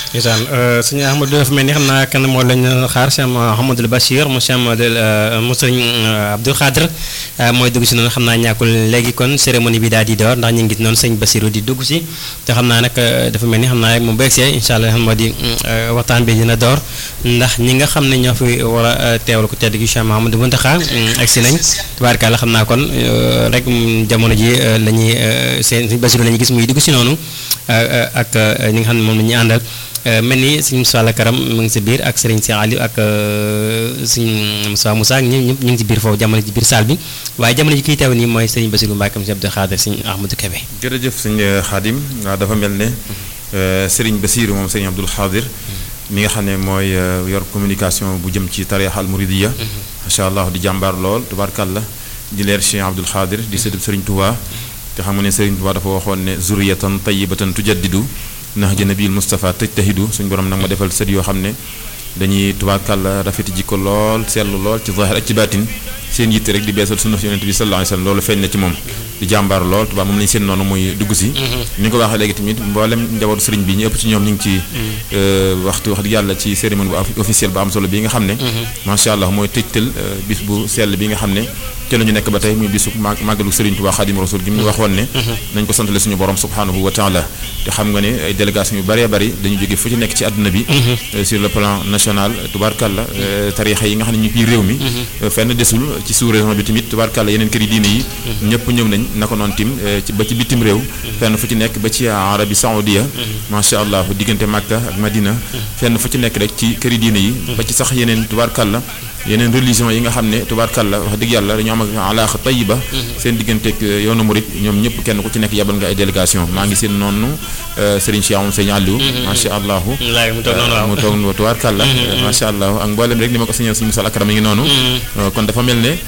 ndeysaan sëñ Ahmadou dafa mel ni xam naa kan moo lañ xaar Cheikh Mouhamadou Bachir mu Cheikh mu sëñ Abdou Khadre mooy dugg si noonu xam naa ñàkkul léegi kon cérémonie bi daal di door ndax ñu ngi gis noonu sëñ Bassirou di dugg si te xam naa nag dafa mel ni xam naa rek moom bu egsee incha allah xam moo di waxtaan bi dina door ndax ñi nga xam ne ñoo fi war a teewal ko tedd gi Cheikh Mouhamadou Mountakha egsi nañ tubaarkàlla xam naa kon rek jamono ji la ñuy seen sëñ Bassirou la ñuy gis muy dugg si noonu ak ñi nga xam ne moom la ñuy àndal mel ni sëñ Moussa Karam mu ngi si biir ak Serigne Cheikh Aliou ak sëñ Moussa Moussa ñëpp ñëpp ñu ngi si biir foofu jamono ji biir salle bi waaye jamono ji kiy teew nii mooy Serigne Bassirou Mbacke monsieur Abdou Khadre sëñ Ahmadou Kébé. jërëjëf sëñ Khadim waaw dafa mel ne Serigne Bassirou moom sëñ Abdou Khadre mi nga xam ne mooy yor communication bu jëm ci tariix al muridiya macha allah di jàmbaar lool tubaarkàlla di leer Cheikh Abdou Khadre di sëtub Serigne Touba te xam nga ne Serigne Touba dafa waxoon ne zuriyatan tayyibatan tujaddidu nahja nabil Moustapha tajtahidu suñu borom nag ma defal sët yoo xam ne dañuy tubaarkàlla rafeti jikko lool seetlu lool ci zahir ak ci baatin seen yitte rek di beesal sunna yonent bi sallallahu alayhi wasallam loolu feeñ na ci moom di jàmbaar lool tubaab moom lañu seen noonu muy dugg si ni nga ko waxee léegi tamit mboolem njabootu sëriñ bi ñu ëpp ci ñoom ñu ngi ci waxtu wax dëgg yàlla ci cérémonie bu officielle bu am solo bi nga xam ne macha allah mooy tëjtal bis bu sell bi nga xam ne ci la ñu nekk ba tey muy bisu màggalu sëriñ Tuubaa Xaadimu Rasuul gi mu waxoon ne nañ ko santale suñu borom subhanahu wa taala te xam nga ne ay délégation yu bëree bëri dañu jóge fu ci nekk ci àdduna bi sur le plan national tubaarkàlla tariixa yi nga xam ne ñu ngi réew mi fenn desul ci sous région bi tamit tubaarkàlla yeneen kër yi diine yi ñëpp ñëw nañ naka noonu tim ba ci bitim réew fenn fu ci nekk ba ci arabi saoudia macha allah diggante Makka ak Madina fenn fu ci nekk rek ci kër yi diine yi ba ci sax yeneen tubaarkàlla yeneen religion yi nga xam ne tubaarkàlla wax dëgg yàlla dañoo am ak alaaxa tayiba seen digganteeg yoonu murit ñoom ñëpp kenn ku ci nekk yabal nga ay délégation maa ngi seen noonu Serigne Cheikh moom Serigne Aliou macha allah mu toog tubaarkàlla macha allah ak mboolem rek ni ma ko signal suñu Moussa Akram yi ngi noonu kon dafa mel ne